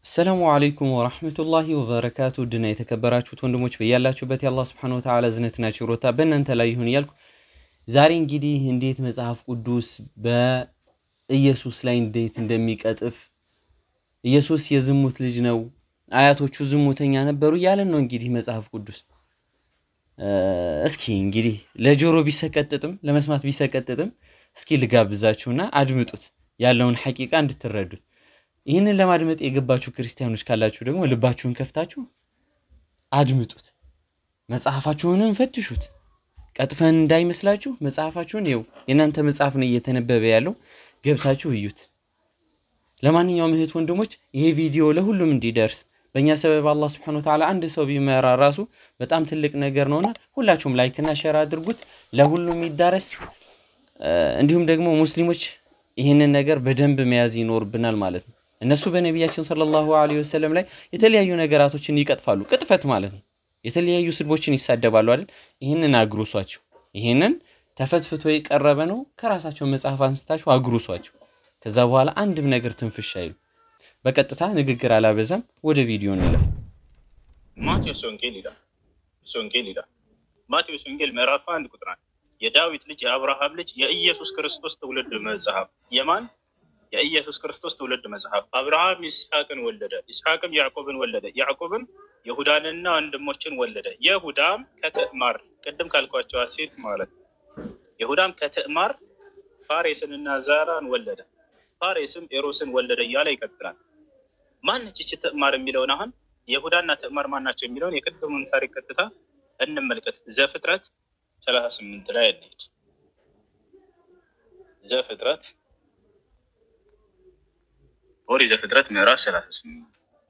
አሰላሙ አለይኩም ወራህመቱላሂ ወበረካቱ ድና የተከበራችሁት ወንድሞች በያላችሁበት የአላህ ስብሐነሁ ወተዓላ ዝነትና ችሮታ በእናንተ ላይ ይሁን እያልኩ ዛሬ እንግዲህ እንዴት መጽሐፍ ቅዱስ በኢየሱስ ላይ እንዴት እንደሚቀጥፍ ኢየሱስ የዝሙት ልጅ ነው፣ አያቶቹ ዝሙተኛ ነበሩ እያለን ነው እንግዲህ መጽሐፍ ቅዱስ። እስኪ እንግዲህ ለጆሮ ቢሰቀጥጥም ለመስማት ቢሰቀጥጥም እስኪ ልጋብዛችሁና አድምጡት ያለውን ሐቂቃ እንድትረዱት። ይህንን ለማድመጥ የገባችሁ ክርስቲያኖች ካላችሁ ደግሞ ልባችሁን ከፍታችሁ አድምጡት፣ መጽሐፋችሁንም ፈትሹት። ቀጥፈን እንዳይመስላችሁ መጽሐፋችሁን ይኸው የእናንተ መጽሐፍ ነው እየተነበበ ያለው ገብታችሁ እዩት። ለማንኛውም እህት ወንድሞች ይሄ ቪዲዮ ለሁሉም እንዲደርስ በእኛ ሰበብ አላህ ስብሐነሁ ወተዓላ አንድ ሰው ቢመራ ራሱ በጣም ትልቅ ነገር ነውና ሁላችሁም ላይክና ሸር አድርጉት፣ ለሁሉም ይዳረስ። እንዲሁም ደግሞ ሙስሊሞች ይህንን ነገር በደንብ መያዝ ይኖርብናል ማለት ነው። እነሱ በነቢያችን ሰለላሁ ዐለይሂ ወሰለም ላይ የተለያዩ ነገራቶችን ይቀጥፋሉ። ቅጥፈት ማለት ነው። የተለያዩ ስድቦችን ይሳደባሉ አይደል? ይህንን አግሩሷቸው። ይህንን ተፈትፍቶ የቀረበ ነው። ከራሳቸው መጽሐፍ አንስታችሁ አግሩሷቸው። ከዛ በኋላ አንድም ነገር ትንፍሽ አይሉ። በቀጥታ ንግግር አላበዛም፣ ወደ ቪዲዮ እንለፍ። ማቴዎስ ወንጌል ይላል ወንጌል ይላል ማቴዎስ ወንጌል ምዕራፍ አንድ ቁጥር አንድ የዳዊት ልጅ የአብርሃም ልጅ የኢየሱስ ክርስቶስ ትውልድ መጽሐፍ የማን የኢየሱስ ክርስቶስ ትውልድ መጽሐፍ አብርሃም ይስሐቅን ወለደ፣ ይስሐቅም ያዕቆብን ወለደ፣ ያዕቆብም ይሁዳንና ወንድሞችን ወለደ። ይሁዳም ከትዕማር ቅድም ካልኳቸው ሴት ማለት ነው። ይሁዳም ከትዕማር ፋሬስንና ዛራን ወለደ፣ ፋሬስም ኤሮስን ወለደ እያለ ይቀጥላል። ማነች ይቺ ትዕማር የሚለውን አሁን ይሁዳና ትዕማር ማናቸው የሚለውን የቅድሙን ታሪክ ቀጥታ እንመልከት። ዘፍጥረት ሰላሳ ስምንት ላይ እንሄድ። ዘፍጥረት ኦሪት ዘፍጥረት ምዕራፍ ሰላሳ ስምንት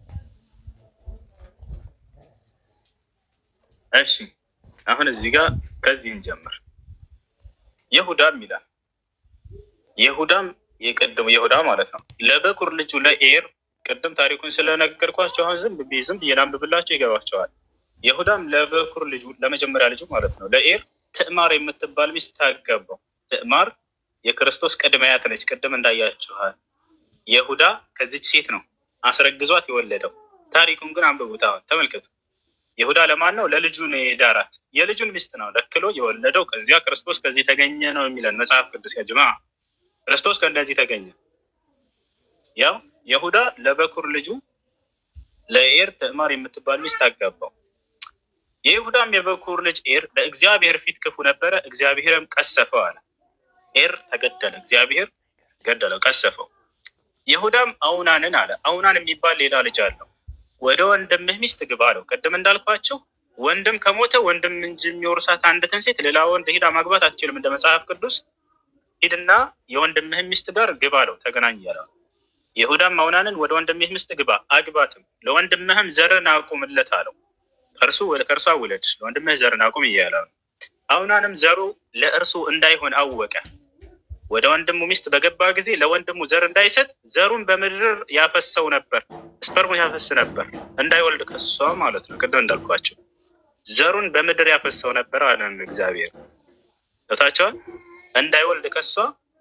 እሺ አሁን እዚህ ጋር ከዚህ እንጀምር። ይሁዳም ይላል ይሁዳም የቀደሙ ይሁዳ ማለት ነው ለበኩር ልጁ ለኤር ቅድም ታሪኩን ስለነገርኳቸው አሁን ዝም ብዬ ዝም ብዬ ላንብብላቸው ይገባቸዋል። ይሁዳም ለበኩር ልጁ ለመጀመሪያ ልጁ ማለት ነው ለኤር ትዕማር የምትባል ሚስት ታገባው። ትዕማር የክርስቶስ ቅድመ አያት ነች። ቅድም እንዳያችኋል ይሁዳ ከዚች ሴት ነው አስረግዟት የወለደው። ታሪኩን ግን አንብቡት። አሁን ተመልከቱ። ይሁዳ ለማን ነው? ለልጁ ነው የዳራት። የልጁን ሚስት ነው ለክሎ የወለደው። ከዚያ ክርስቶስ ከዚህ ተገኘ ነው የሚለን መጽሐፍ ቅዱስ። ያጅማ ክርስቶስ ከእንደዚህ ተገኘ። ያው ይሁዳ ለበኩር ልጁ ለኤር ትዕማር የምትባል ሚስት አጋባው። የይሁዳም የበኩር ልጅ ኤር በእግዚአብሔር ፊት ክፉ ነበረ፣ እግዚአብሔርም ቀሰፈው አለ። ኤር ተገደለ፣ እግዚአብሔር ገደለው፣ ቀሰፈው። ይሁዳም አውናንን አለ። አውናን የሚባል ሌላ ልጅ አለው። ወደ ወንድምህ ሚስት ግባ አለው። ቅድም እንዳልኳቸው ወንድም ከሞተ ወንድም እንጂ የሚወርሳት አንዲትን ሴት ሌላ ወንድ ሂዳ ማግባት አትችልም። እንደ መጽሐፍ ቅዱስ ሂድና የወንድምህ ሚስት ጋር ግባ አለው። ተገናኝ ያለው። ይሁዳም አውናንን ወደ ወንድምህ ሚስት ግባ አግባትም፣ ለወንድምህም ዘርን አቁምለት አለው። ከእርሱ ከእርሷ ውለድ፣ ለወንድምህ ዘርን አቁም እያለ ነው። አውናንም ዘሩ ለእርሱ እንዳይሆን አወቀ። ወደ ወንድሙ ሚስት በገባ ጊዜ ለወንድሙ ዘር እንዳይሰጥ ዘሩን በምድር ያፈሰው ነበር፣ ስፐርሙን ያፈስ ነበር እንዳይወልድ ከሷ ማለት ነው። ቅድም እንዳልኳቸው ዘሩን በምድር ያፈሰው ነበር አለን እግዚአብሔር ታቸዋል። እንዳይወልድ ከሷ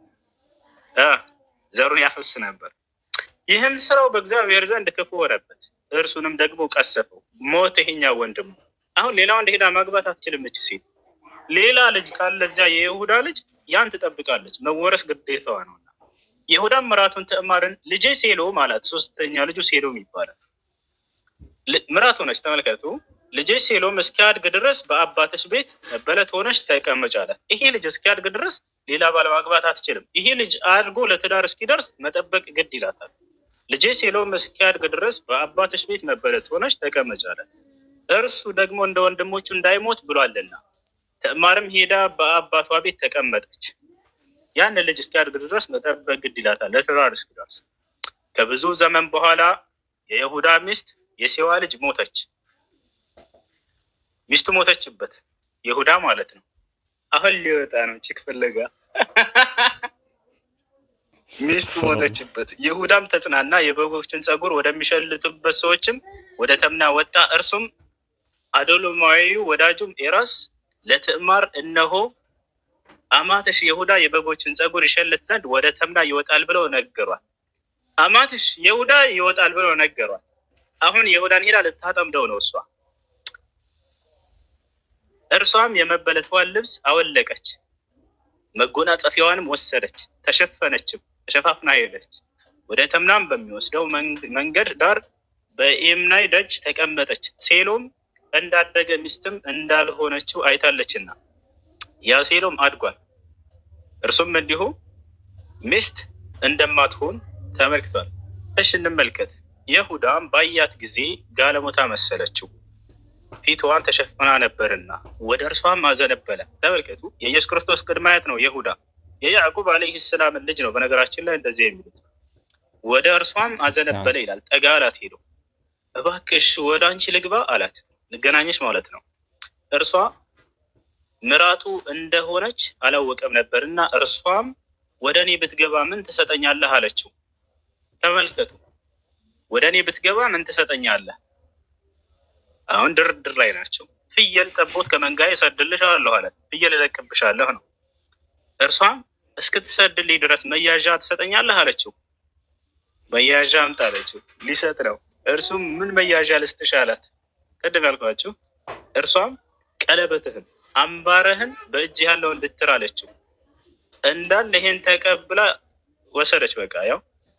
ዘሩን ያፈስ ነበር። ይህም ስራው በእግዚአብሔር ዘንድ ክፉ ሆነበት፣ እርሱንም ደግሞ ቀሰፈው፣ ሞት ይሄኛው ወንድሙ። አሁን ሌላ ወንድ ሄዳ ማግባት አትችልም እች ሴት። ሌላ ልጅ ካለ እዚያ የይሁዳ ልጅ ያን ትጠብቃለች፣ መወረስ ግዴታዋ ነውና። ይሁዳም ምራቱን ትዕማርን ልጄ ሴሎም አላት። ሶስተኛ ልጁ ሴሎም ይባላል። ምራቱ ነች። ተመልከቱ። ልጄ ሴሎም እስኪያድግ ድረስ በአባትሽ ቤት መበለት ሆነች ተቀመጭ አላት። ይሄ ልጅ እስኪያድግ ድረስ ሌላ ባል ማግባት አትችልም። ይሄ ልጅ አድጎ ለትዳር እስኪደርስ መጠበቅ ግድ ይላታል። ልጄ ሴሎም እስኪያድግ ድረስ በአባትሽ ቤት መበለት ሆነች ተቀመጭ አላት። እርሱ ደግሞ እንደ ወንድሞቹ እንዳይሞት ብሏልና። ትዕማርም ሄዳ በአባቷ ቤት ተቀመጠች። ያን ልጅ እስኪያድግ ድረስ መጠበቅ ግድ ይላታል ለትዳር እስኪደርስ። ከብዙ ዘመን በኋላ የይሁዳ ሚስት የሴዋ ልጅ ሞተች። ሚስቱ ሞተችበት፣ ይሁዳ ማለት ነው። አሁን ሊወጣ ነው ቺክ ፍለጋ። ሚስቱ ሞተችበት። ይሁዳም ተጽናና፣ የበጎችን ጸጉር ወደሚሸልቱበት ሰዎችም ወደ ተምና ወጣ። እርሱም አዶሎማዊው ወዳጁም ኤራስ ለትዕማር እነሆ አማትሽ ይሁዳ የበጎችን ጸጉር ይሸልት ዘንድ ወደ ተምና ይወጣል ብለው ነገሯል። አማትሽ ይሁዳ ይወጣል ብሎ ነገሯል። አሁን ይሁዳን ሄዳ ልታጠምደው ነው እሷ። እርሷም የመበለቷን ልብስ አወለቀች፣ መጎናጸፊያዋንም ወሰደች፣ ተሸፈነችም፣ ተሸፋፍና ሄደች። ወደ ተምናም በሚወስደው መንገድ ዳር በኤምናይ ደጅ ተቀመጠች። ሴሎም እንዳደገ ሚስትም እንዳልሆነችው አይታለችና ያ ሴሎም አድጓል። እርሱም እንዲሁ ሚስት እንደማትሆን ተመልክቷል። እሽ እንመልከት። ይሁዳም ባያት ጊዜ ጋለሞታ መሰለችው፣ ፊትዋን ተሸፍና ነበርና ወደ እርሷም አዘነበለ። ተመልከቱ፣ የኢየሱስ ክርስቶስ ቅድመ አያት ነው ይሁዳ። የያዕቁብ አለይህ ሰላምን ልጅ ነው። በነገራችን ላይ እንደዚህ የሚሉት ወደ እርሷም አዘነበለ ይላል። ጠጋ አላት ሄዶ እባክሽ ወደ አንቺ ልግባ አላት። ልገናኘሽ ማለት ነው። እርሷ ምራቱ እንደሆነች አላወቀም ነበርና እርሷም ወደ እኔ ብትገባ ምን ትሰጠኛለህ አለችው። ተመልከቱ፣ ወደ እኔ ብትገባ ምን ትሰጠኛለህ? አሁን ድርድር ላይ ናቸው። ፍየል ጠቦት ከመንጋዬ እሰድልሻለሁ አለ። ፍየል እለቅብሻለሁ ነው። እርሷም እስክትሰድልኝ ድረስ መያዣ ትሰጠኛለህ አለችው። መያዣ አምጣ አለችው። ሊሰጥ ነው። እርሱም ምን መያዣ ልስጥሽ አላት። ቅድም ያልኳችሁ እርሷም ቀለበትህን አምባረህን በእጅ ያለውን ብትር አለችው። እንዳለ ይሄን ተቀብላ ወሰደች። በቃ ያው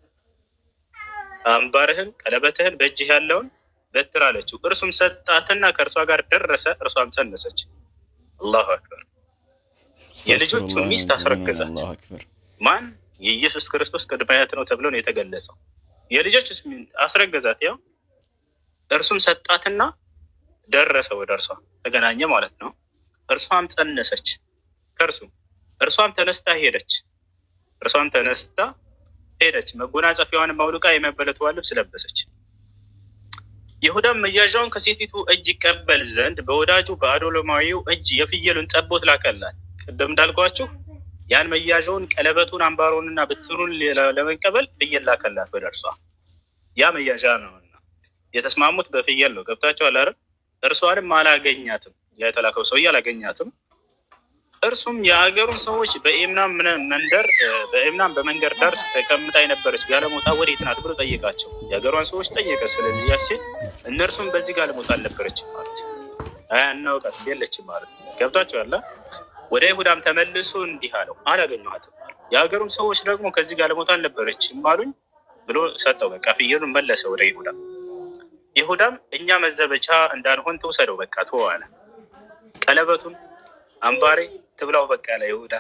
አምባርህን ቀለበትህን በእጅህ ያለውን በትር አለችው። እርሱም ሰጣትና ከእርሷ ጋር ደረሰ። እርሷም ጸነሰች። አላሁ አክበር። የልጆቹን ሚስት አስረገዛት። ማን? የኢየሱስ ክርስቶስ ቅድመ አያት ነው ተብሎ ነው የተገለጸው። የልጆች አስረገዛት። ያው እርሱም ሰጣትና ደረሰ ወደ እርሷ ተገናኘ ማለት ነው። እርሷም ጸነሰች ከእርሱ እርሷም ተነስታ ሄደች። እርሷም ተነስታ ሄደች። መጎናጸፊያዋንም አውልቃ የመበለትዋን ልብስ ለበሰች። ይሁዳም መያዣውን ከሴቲቱ እጅ ይቀበል ዘንድ በወዳጁ በአዶሎማዊው እጅ የፍየሉን ጠቦት ላከላት። ቅድም እንዳልኳችሁ ያን መያዣውን፣ ቀለበቱን፣ አምባሮንና ብትሩን ለመቀበል ፍየል ላከላት ወደ እርሷ። ያ መያዣ ነውና የተስማሙት በፍየል ነው። ገብታችኋል አይደል? እርሷንም አላገኛትም። ያ የተላከው ሰውዬ አላገኛትም። እርሱም የሀገሩን ሰዎች በኤምናም መንደር በኤምናም በመንገድ ዳር ተቀምጣ የነበረች ጋለሞታ ወዴት ናት ብሎ ጠየቃቸው። የሀገሯን ሰዎች ጠየቀ። ስለዚህ ያች ሴት እነርሱም በዚህ ጋለሞታ አልነበረችም ማለት አናውቃት የለችም ማለት ገብታችኋል። ወደ ይሁዳም ተመልሶ እንዲህ አለው አላገኘኋትም። የሀገሩም ሰዎች ደግሞ ከዚህ ጋለሞታ አልነበረችም አሉኝ ብሎ ሰጠው። በቃ ፍየሉን መለሰ ወደ ይሁዳ። ይሁዳም እኛ መዘበቻ እንዳንሆን ትውሰደው በቃ ተወው ቀለበቱን አምባሬ ትብላው በቃ አለ ይሁዳ።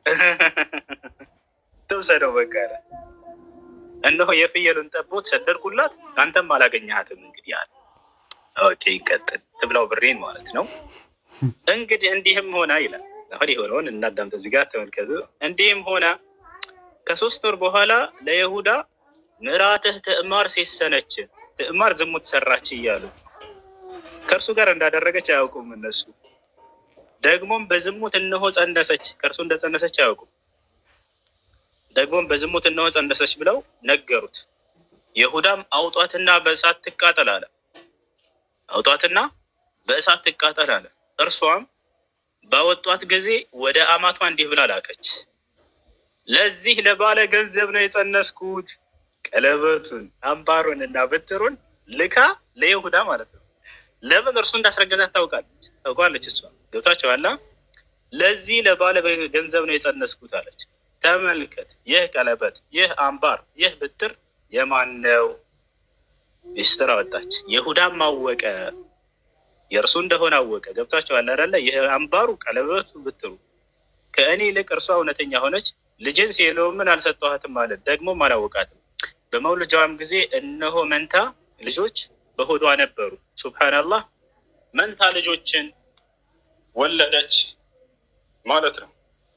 ትውሰደው በቃ አለ። እነሆ የፍየሉን ጠቦት ሰደድኩላት፣ አንተም አላገኘሃትም። እንግዲህ አለ። ኦኬ ይቀጥል። ትብላው ብሬን ማለት ነው። እንግዲህ እንዲህም ሆነ ይላል። አሁን የሆነውን እናዳምጥ። እዚህ ጋር ተመልከቱ። እንዲህም ሆነ ከሶስት ወር በኋላ ለይሁዳ ምራትህ ትዕማር ሴሰነች፣ ትዕማር ዝሙት ሰራች እያሉ ከእርሱ ጋር እንዳደረገች አያውቁም እነሱ ደግሞም በዝሙት እነሆ ጸነሰች፣ ከእርሱ እንደጸነሰች አያውቁም። ደግሞም በዝሙት እነሆ ጸነሰች ብለው ነገሩት። ይሁዳም አውጧትና በእሳት ትቃጠል አለ። አውጧትና በእሳት ትቃጠል አለ። እርሷም ባወጧት ጊዜ ወደ አማቷ እንዲህ ብላ ላከች። ለዚህ ለባለ ገንዘብ ነው የጸነስኩት። ቀለበቱን አምባሩን እና ብትሩን ልካ ለይሁዳ ማለት ነው። ለምን እርሱ እንዳስረገዛት ታውቃለች ታውቃለች። እሷ ገብታችኋል። ለዚህ ለባለ ገንዘብ ነው የጸነስኩት አለች። ተመልከት፣ ይህ ቀለበት፣ ይህ አምባር፣ ይህ ብትር የማን ነው? ሚስጥር አወጣች። ይሁዳም አወቀ፣ የእርሱ እንደሆነ አወቀ። ገብታችኋል አይደለ? ይህ አምባሩ፣ ቀለበቱ፣ ብትሩ ከእኔ ይልቅ እርሷ እውነተኛ ሆነች። ልጅን ሴሎምን አልሰጠኋትም ማለት ደግሞም አላወቃትም። በመውለጃዋም ጊዜ እነሆ መንታ ልጆች በሆዷ ነበሩ። ሱብሃነላህ መንታ ልጆችን ወለደች ማለት ነው።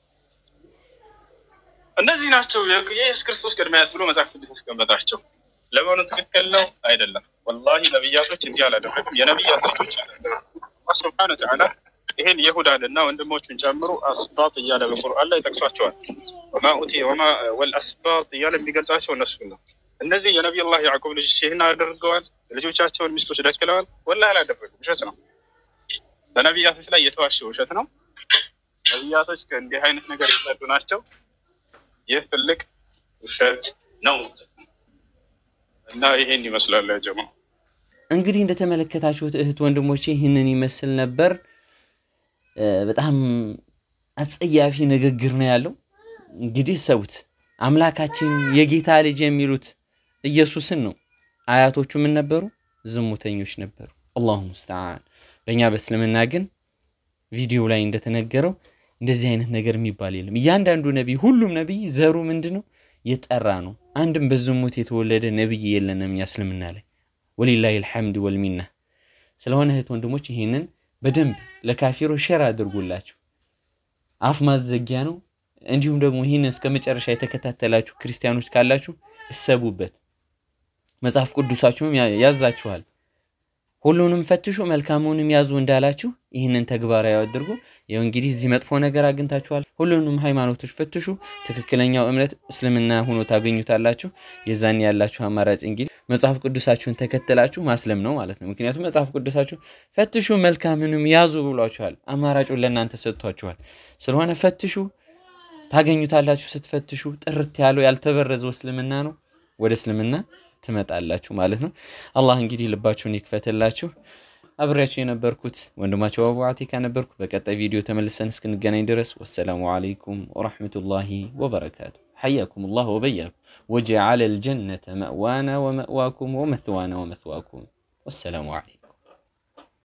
እነዚህ ናቸው የኢየሱስ ክርስቶስ ቅድመ አያት ብሎ መጽሐፍ ቅዱስ ያስቀመጣቸው። ለመሆኑ ትክክል ነው አይደለም? ወላሂ ነቢያቶች እንዲህ አላደረግም። የነቢያት ልጆች ሱብሃነ ወተዓላ ይሄን የሁዳን እና ወንድሞቹን ጨምሮ አስባጥ እያለ በቁርአን ላይ ጠቅሷቸዋል። ወማ ኡቲ ወማ ወልአስባጥ እያለ የሚገልጻቸው እነሱ ነው። እነዚህ የነቢዩላህ ያዕቁብ ልጆች ይህን አድርገዋል። ልጆቻቸውን ሚስቶች ደክለዋል። ወላሂ አላደረጉም። ውሸት ነው። በነቢያቶች ላይ የተዋሸ ውሸት ነው። ነቢያቶች ከእንዲህ አይነት ነገር የጸዱ ናቸው። ይህ ትልቅ ውሸት ነው። እና ይሄን ይመስላል ያ ጀማ። እንግዲህ እንደተመለከታችሁት እህት ወንድሞቼ ይህንን ይመስል ነበር። በጣም አጸያፊ ንግግር ነው ያለው። እንግዲህ ሰውት አምላካችን የጌታ ልጅ የሚሉት ኢየሱስን ነው። አያቶቹ ምን ነበሩ? ዝሙተኞች ነበሩ። አላሁ ሙስተዓን። በእኛ በእስልምና ግን ቪዲዮ ላይ እንደተነገረው እንደዚህ አይነት ነገር የሚባል የለም። እያንዳንዱ ነቢይ፣ ሁሉም ነቢይ ዘሩ ምንድን ነው? የጠራ ነው። አንድም በዝሙት የተወለደ ነቢይ የለንም እኛ እስልምና ላይ ወሊላሂ ልሐምድ ወልሚና። ስለሆነ እህት ወንድሞች ይህንን በደንብ ለካፊሮች ሸር አድርጉላቸው። አፍ ማዘጊያ ነው። እንዲሁም ደግሞ ይህንን እስከ መጨረሻ የተከታተላችሁ ክርስቲያኖች ካላችሁ እሰቡበት። መጽሐፍ ቅዱሳችሁም ያዛችኋል። ሁሉንም ፈትሹ መልካሙንም ያዙ እንዳላችሁ ይህንን ተግባራዊ አድርጉ። ይኸው እንግዲህ እዚህ መጥፎ ነገር አግኝታችኋል። ሁሉንም ሃይማኖቶች ፈትሹ። ትክክለኛው እምነት እስልምና ሆኖ ታገኙታላችሁ። የዛን ያላችሁ አማራጭ እንግዲህ መጽሐፍ ቅዱሳችሁን ተከትላችሁ ማስለም ነው ማለት ነው። ምክንያቱም መጽሐፍ ቅዱሳችሁ ፈትሹ መልካምንም ያዙ ብሏችኋል። አማራጩን ለእናንተ ሰጥቷችኋል። ስለሆነ ፈትሹ ታገኙታላችሁ። ስትፈትሹ ጥርት ያለው ያልተበረዘው እስልምና ነው። ወደ እስልምና ትመጣላችሁ ማለት ነው። አላህ እንግዲህ ልባችሁን ይክፈትላችሁ። አብሬያችሁ የነበርኩት ወንድማቸው አቡ አቲካ ነበርኩ። በቀጣይ ቪዲዮ ተመልሰን እስክንገናኝ ድረስ ወሰላሙ አለይኩም ወረሕመቱላሂ ወበረካቱ። حياكم الله وبياكم وجعل الجنة مأوانا ومأواكم ومثوانا ومثواكم والسلام عليكم